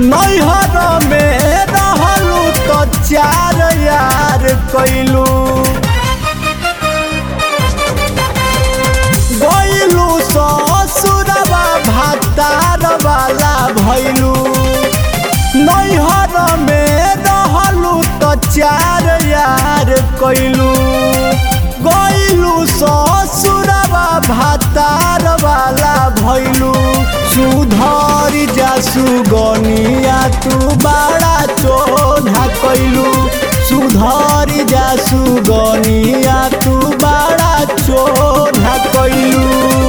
नैहर में रहलू तो चार यार कैलू गैलू ससुरवा भातार वाला भैलू नैहर में रहलू तो चार यार कैलू गैलू ससुरवा भातार वाला भैलू सुधर जासु गनिया तू बड़ा चोधा कैलू सुधर जासु गनिया तू बड़ा चोधा कैलू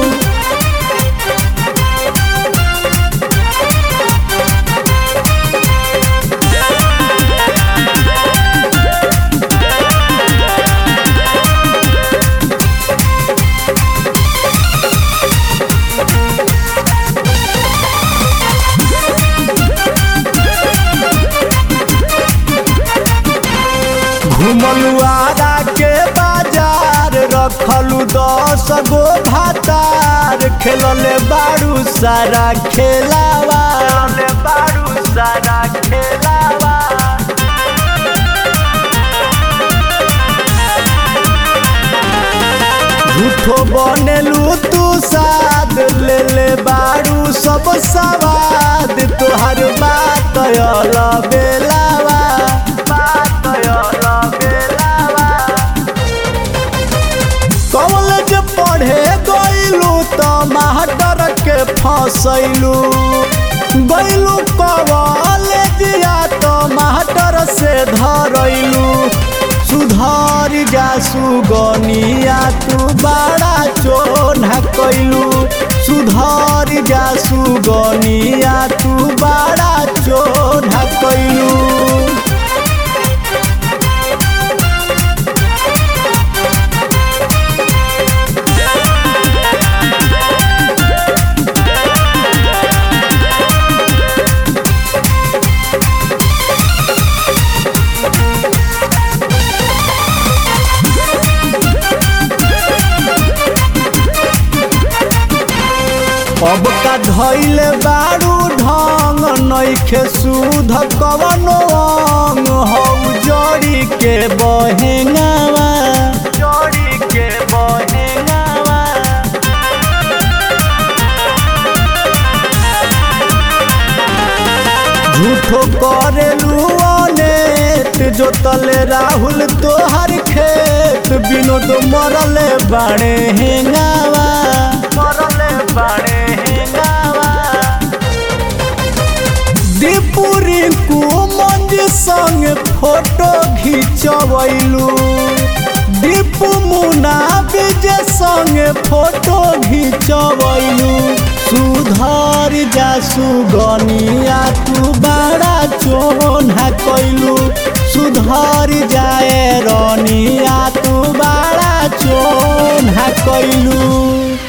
घुमलू आरा के बाजार रखलू दस गो भातार खेलले बारू सारा खेलावा बारू सारा खेलावा झूठो बनेलू तू साद ले ले बारू सब सवाद तोहर बात अल बेलावा बात अल बेलावा कॉलेज पढ़े गईलू तो मास्टर के फसैलू गईलू कॉलेजिया तो मास्टर से धरैलू सुधर जासु गनिया तू बड़ा चोना कैलू सुधर जासु गनिया तू बड़ा चोना कैलू अब का धैल बारू ढंग नैखे सुध कवनो अंग हौ जड़ी के बहेंगावा जड़ी के बहेंगावा झूठो करेलू अनेत जोतले राहुल तोहर खेत विनोद मरले बाड़े हेंगावा मरले बाड़े हेंगावा दीपुरी कु मंज संग फोटो घिंचवैलू दीपू मुना विजय संग फोटो घिंचवैलू सुधर जासु गनिया तू बड़ा चोना कैलू सुधर जाए रनिया तू बड़ा चोना कैलू